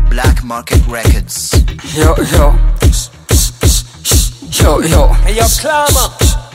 Black Market Records. Yo, yo. Yo, yo. Hey, yo, climber.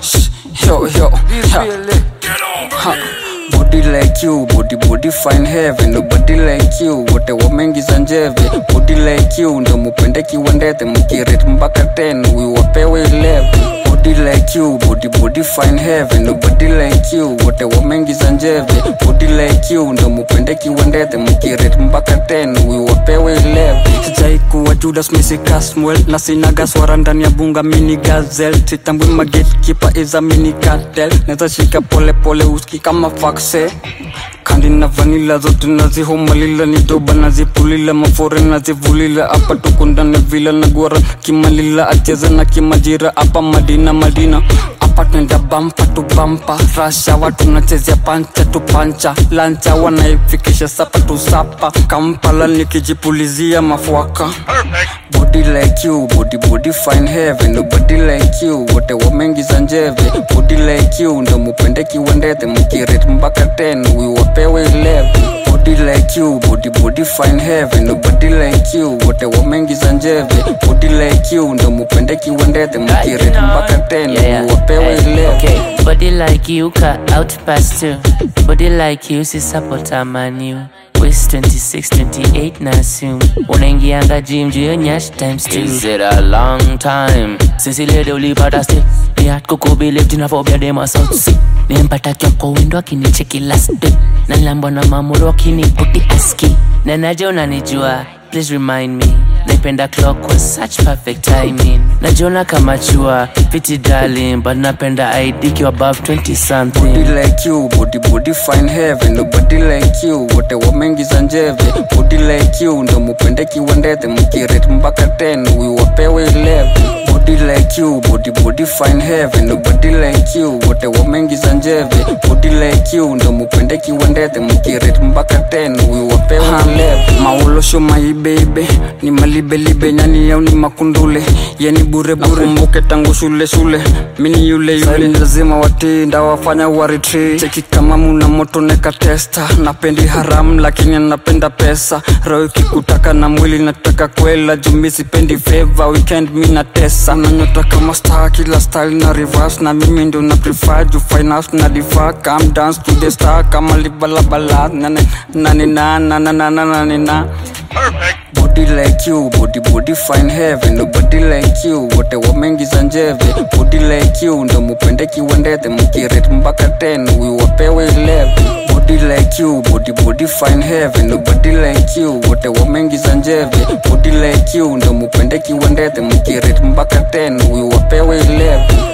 Yo, yo. This Ha. really. Ha. Body like you, body body fine heaven Nobody like you, wote wameingiza njeve Body like you, ndo mupende kiwandete Mkiret mpaka 10, huyu wapewe 11 Body like you, body body fine heaven Nobody like you, wote wameingiza njeve Body like you, ndo mupende kiwandete Mkiret mpaka 10, huyu wapewe 11 Sijai kuwa Judas Misi Caswell Na sinaga swara ndani ya bunga mini gazel Sitambui magetkeeper is a mini cartel Neza shika pole pole uski kama fakse kandi na vanila zote nazihomalila ni doba nazipulila mafore nazivulila apa tukundane vila na gwara kimalila acheza na kimajira apa madina madina apa twenda bampa tu bampa rasha watu nachezea pancha tu pancha lancha wanaifikisha sapa tu sapa kampala nikijipulizia mafuaka body like you body body fine heaven nobody like you wote wameingiza njeve body like you ndo mupende kiwandete mkiret mpaka 10 huyu wapewe 11 body like you body body fine heaven nobody like you wote wameingiza njeve body like you ndo mupende kiwandete mkiret mpaka 10 huyu wapewe 11 Okay, body like you cut out past two. Body like you si support manu. Waist 26, 28 na assume. Unaingianga gym juu ya nyash times two. Is it a long time? Sisi lede ulipata step. Ni hat kukubili tinafobia dema south sea. Nimpata kyo kwa window akinicheki last day. Na nilambwa na mamuro akiniputi aski. Na najua unanijua, please remind me. Naipenda clock was such perfect timing. Najiona kama chua, fiti darling, but napenda ID kiwa above 20 something. body like you body body fine heaven nobody like you wote wameingiza njeve body like you ndo mupende kiwandete mkiret mpaka 10 huyu wapewe 11 body like you body body fine heaven nobody like you wote wameingiza njeve body like you ndo mupende kiwandete mkiret mpaka 10 huyu wapewe 11 maolosho maibebe ni malibelibe nyani yao ni makundule yani bure bure mbuke tangu shule shule mini yule yule ni lazima watii ndawafanya waritri cheki kama muna moto neka testa napendi haram lakini napenda pesa roho ikikutaka na mwili nataka kwela jumi sipendi feva weekend mi na tesa unanyota kama star kila style na reverse na mimi ndio na prefer juu finance na difa come dance to the star kama libalabala nane nane na na na na na na na body like you body body fine heaven nobody like you wote wameingiza njeve body like you ndo mupende kiwandete mkiret mpaka 10 huyu wapewe 11 body like you body body fine heaven nobody like you wote wameingiza njeve body like you ndo mupende kiwandete mkiret mpaka 10 huyu wapewe 11